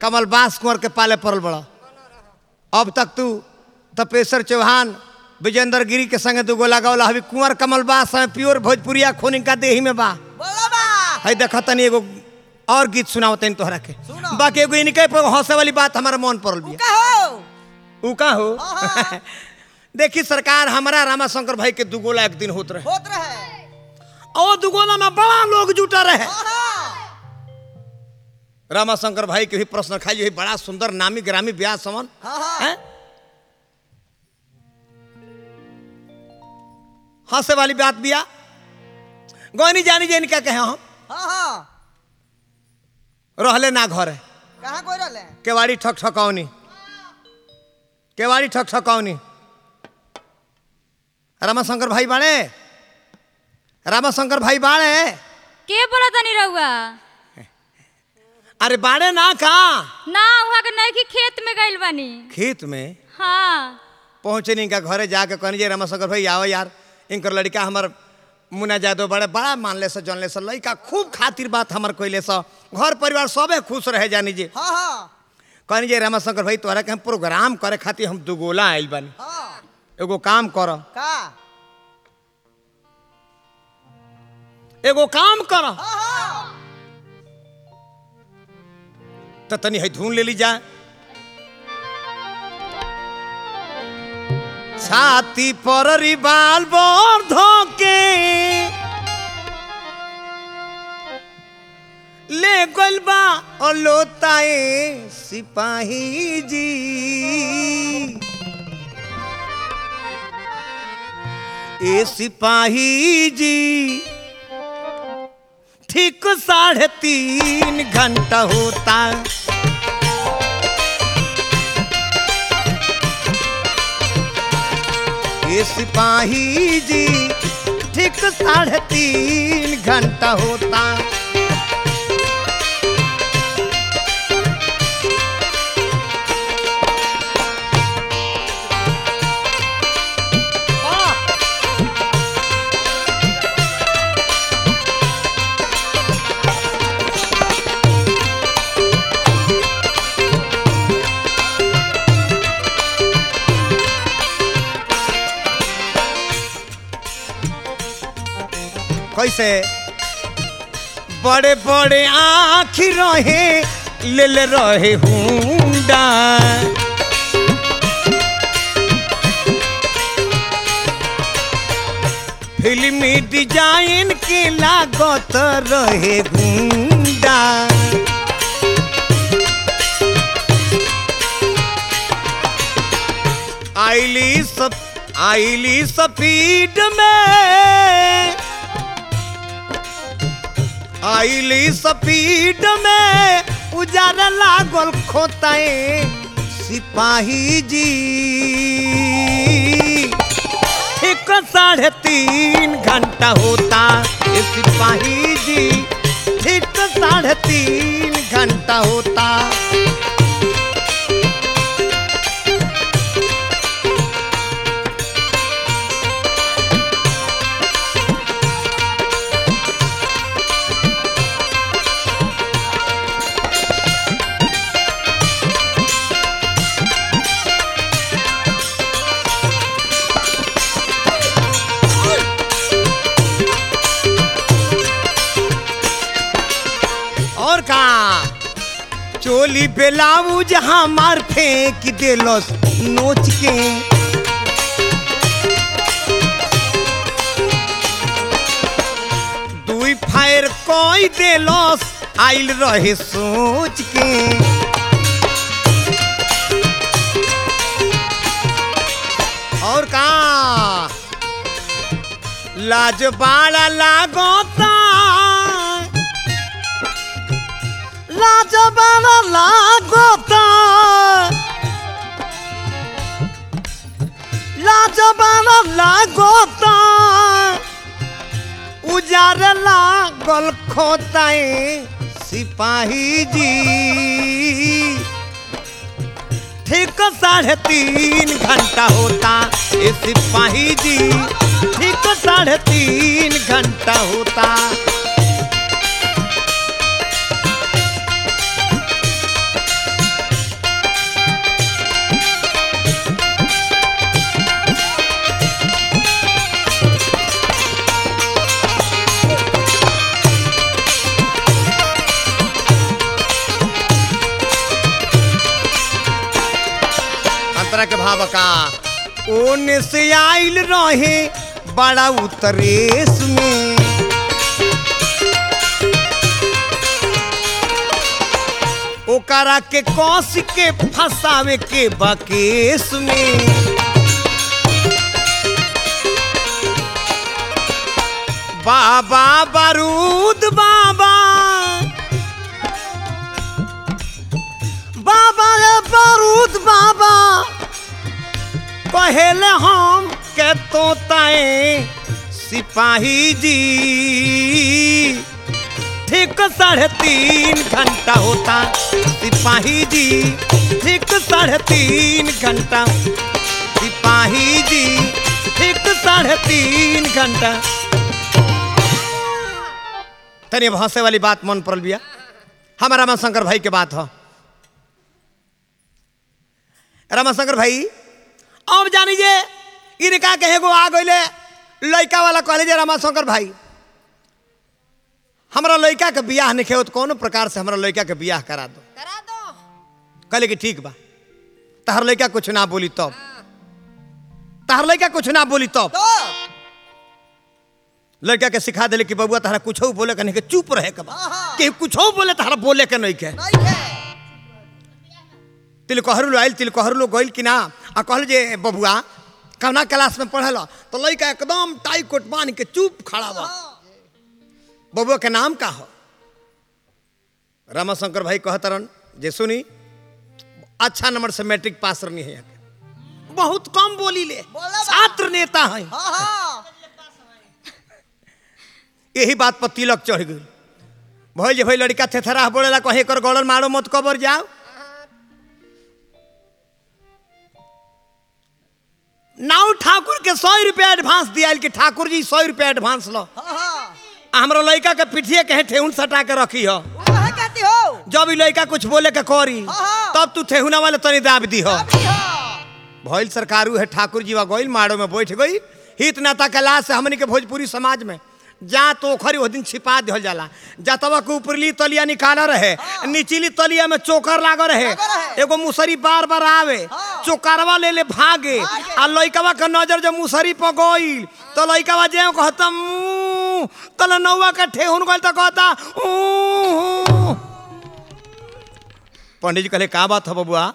कमल बास कुंवर के पाले पड़ल बड़ा अब तक तू तपेश्वर चौहान विजेंद्र गिरी के संगे दू गोला गौला अभी कुंवर कमल बास में प्योर भोजपुरिया खून का देही में बा बोलो बा है देख तनी एगो और गीत सुनाओ तनी तोहरा के सुनाओ। बाकी एगो इनके पर हंसे वाली बात हमारा मन पड़ल बिया कहो ऊ का हो हाँ। देखी सरकार हमारा रामाशंकर भाई के दुगोला एक दिन होत रहे होत रहे और दुगोला में बड़ा लोग जुटा रहे हाँ रामाशंकर भाई के भी प्रश्न खाई बड़ा सुंदर नामी ग्रामी ब्याह समन हाँ हाँ हैं? हंसे वाली बात बिया गोनी जानी जे इनका कहे हम हाँ हाँ रहले ना घरे कहाँ कोई रहले केवाड़ी ठक ठकौनी केवाड़ी ठक ठकौनी रामाशंकर भाई बाड़े रामाशंकर भाई बाड़े के बोला तनी रहुआ अरे बाड़े ना का ना वहाँ के नहीं कि खेत में गइल बानी खेत में हाँ पहुंचे नहीं का घरे जाके कहनी जे रामाशंकर भाई आओ यार इनकर लड़का हमर मुना जादव बड़े बड़ा मानले से जानले से लड़का खूब खातिर बात हमर कोइले से घर परिवार सबे खुश रहे जानी जी हाँ हाँ कहनी जे रामाशंकर भाई तोहरा के हम प्रोग्राम करे खातिर हम दुगोला आइल बानी हाँ एगो काम कर का एगो काम कर हाँ हाँ तो तनी है धुन ले ली जा छाती पर रिबाल बोर धोके ले गइल बा और लोताए सिपाही जी ए सिपाही जी ठीक साढ़े तीन घंटा होता ये सिपाही जी ठीक साढ़े तीन घंटा होता कैसे बड़े बड़े आँखी रहे ले ले रहे हुंडा फिल्मी डिजाइन के लागत रहे गुंडा आईली सब आईली स्पीड में आईली स्पीड में उजारा लागल खोताए सिपाही जी एक साढ़े तीन घंटा होता ये सिपाही जी ठीक साढ़े तीन घंटा होता और का चोली बेलाउज हमार फेंक देलस नोच के दुई फायर कोई देलस आइल रहे सोच के और का लाज बाड़ा लागोता लाज बाड़ा लागोता लाज बाड़ा लागोता उजार लागल खोताए सिपाही जी ठीक साढ़े तीन घंटा होता ये सिपाही जी ठीक साढ़े तीन घंटा होता एकरा के भाव का ओने से आइल रहे बड़ा उतरेस में ओकरा के कस के फंसावे के बकेस में बाबा बारूद बाबा बाबा रे बारूद बाबा पहले हम के तोताए सिपाही जी ठीक साढ़े तीन घंटा होता सिपाही जी ठीक साढ़े तीन घंटा सिपाही जी ठीक साढ़े तीन घंटा तनी अब हंसे वाली बात मन पड़ल बिया हमारा रामाशंकर भाई के बात हो रामाशंकर भाई अब जानी जे इनका के एगो आ गइले लड़का वाला कहले जे रामाशंकर भाई हमरा लड़का के बियाह नहीं खेत कोनो प्रकार से हमरा लड़का के बियाह करा दो करा दो कहले कि ठीक बा तहर लड़का कुछ ना बोली तब तहर लड़का कुछ ना बोली तब तो लड़का के सिखा दिले कि बबुआ तहरा कुछ बोले के नहीं के चुप रहे के बा हाँ। कि कुछ बोले तहरा बोले के नहीं के नहीं है तिलकोहरू आयल तिलकोहरू गइल कि ना आ कहल जे बबुआ कवना क्लास में पढ़ल तो लड़का एकदम टाई कोट बांध के चुप खड़ा बा बबुआ के नाम का हो रामाशंकर भाई कहतरन जे सुनी अच्छा नंबर से मैट्रिक पास रहनी है यहाँ के। बहुत कम बोली ले बोला बा। छात्र नेता है हाँ हाँ यही बात पर तिलक चढ़ गई भइल जे भाई लड़का थेथरा बोलेला कहीं कर गौड़न मारो मत कबर जाओ नाउ ठाकुर के सौ रुपया एडवांस दिया कि ठाकुर जी सौ रुपया एडवांस लो हाँ हाँ आ हमरा लड़का के पिठिए कहे ठेहुन सटा के रखी हो वो है कहती हो जब ई लड़का कुछ बोले के करी हाँ। तब तू ठेहुना वाले तनी दाब दी हो अभी हो भइल सरकारू है ठाकुर जी वा गइल माड़ो में बैठ गई हित नाता के लाश से हमनी के भोजपुरी समाज में जा तो ओखरी वो दिन छिपा दिहल जाला जतवा के ऊपरली तलिया निकाला रहे निचली तलिया में चोकर लागल रहे लागल रहे। एगो मुसरी बार बार आवे हाँ। चोकरवा ले ले भागे भागे। आ लइकवा के नजर जब मुसरी पर गइल तो लइकवा जे कहता "ऊ", तले नौवा के ठेहुन गइल तो कहता "ऊ", पंडित जी कहले का बात है बबुआ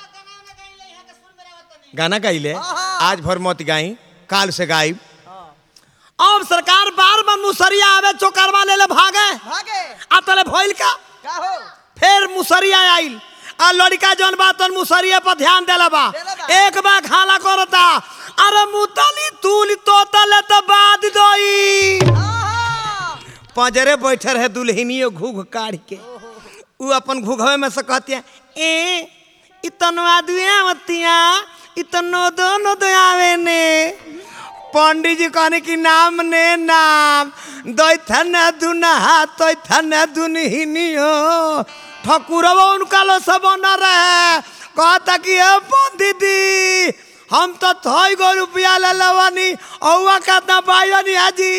गाना गाइले हाँ। आज भर मत गाई काल से गाई अब सरकार बार बार मुसरिया आवे चोकरवा ले ले भागे भागे आ तले भइल का का हो फिर मुसरिया आइल आ लड़का जौन बा तन मुसरिया पर ध्यान देला बा देला बा। एक बा खाला करता अरे मुतली तूली तोतले तो बाद दोई हाँ हाँ पंजरे बैठे रहे दुल्हनियो घूघ काढ़ के उ अपन घूघवे में से कहती है ए इतनो आदुआ मतिया इतनो दोनों दो आवे ने पंडित जी कहने की नाम ने नाम दैथन दुनहा तैथन दुनहिनियो ठकुरवा उनका लो सब न रहे कहता कि ए पंडित जी हम तो थई गो रुपया ले लवानी औवा का दबाई हाजी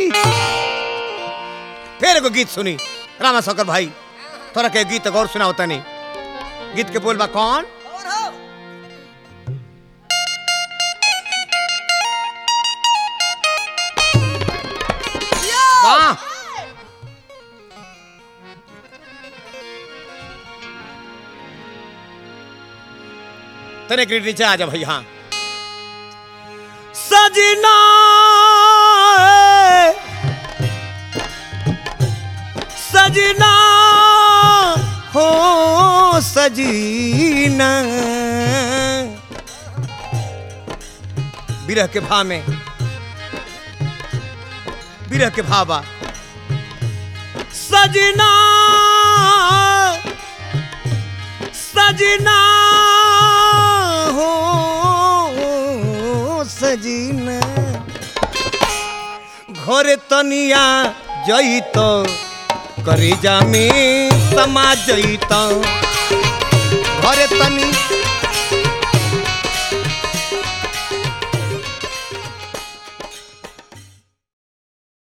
फिर एगो गीत सुनी रामा शंकर भाई थोड़ा के गीत गौर सुना होता नहीं गीत के बोलबा कौन और हो वाह तने ग्रीड नीचे आ जा भाई हाँ सजना सजना हो सजीना विरह के भाव में विरह के भावा सजना सजना हो सजना घरे तनिया जईत करेजा में समा जईत घरे तनी